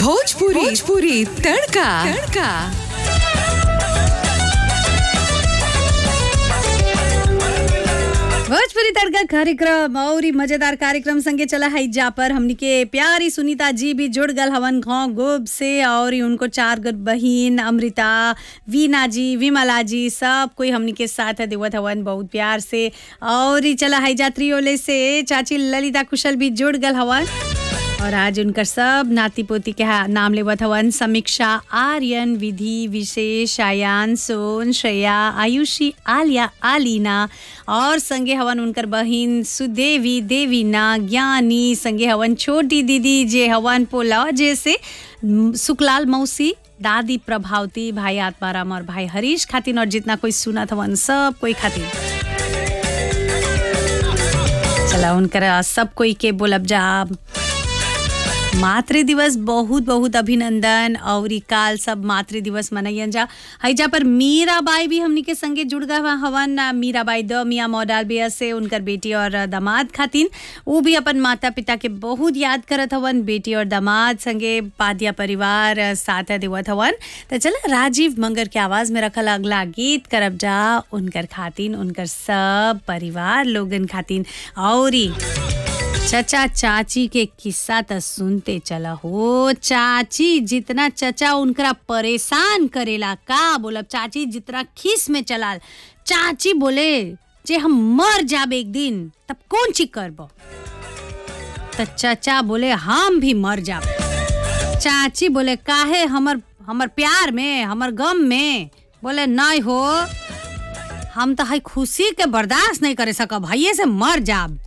भोजपुरी भोजपुरी तड़का तड़का भोजपुरी तड़का कार्यक्रम और ही मजेदार कार्यक्रम संगे चला है जा पर हमनी के प्यारी सुनीता जी भी जुड़ गल हवन गाँव गोब से और ही उनको चार गो बहिन अमृता वीना जी विमला जी सब कोई हमनी के साथ है देवत हवन बहुत प्यार से और ही चला है जात्री ओले से चाची ललिता कुशल भी जुड़ गल हवन और आज उनकर सब नाती पोती के हा- नाम लेवत हवन समीक्षा आर्यन विधि विशेष आयान सोन श्रेया आयुषी आलिया आलीना और संगे हवन उनकर बहिन सुदेवी देवीना ज्ञानी संगे हवन छोटी दीदी जे हवन पोला जैसे म, सुकलाल मौसी दादी प्रभावती भाई आत्माराम और भाई हरीश खातिन और जितना कोई सुनत हवन सब कोई खातिन चला उनकर सब कोई के बोलब जाब मातृ दिवस बहुत बहुत अभिनंदन और ई काल सब मातृ दिवस मनाइयन जा हैजा पर मीराबाई भी हमनी के संगे जुड़ गए हवा- हवन आ, मीराबाई द मियाँ मॉडल बिया से उनकर बेटी और दामाद खातिन वो भी अपन माता पिता के बहुत याद करत हवन बेटी और दामाद संगे पादिया परिवार आ, साथ देवत हवन तो चला राजीव मंगर के आवाज में रखल अगला गीत करब जा उनकर खातिन उनकर सब परिवार लोगन खातिन और ई चचा चाची के किस्सा त सुनते चला हो चाची जितना चचा उनकरा परेशान करेला का बोलब चाची जितना खीस में चलाल चाची बोले जे हम मर जाब एक दिन तब कौन ची करब त चचा बोले हम भी मर जाब चाची बोले काहे हमर हमर प्यार में हमर गम में बोले नहीं हो हम तो है खुशी के बर्दाश्त नहीं करे सकब भाइये से मर जाब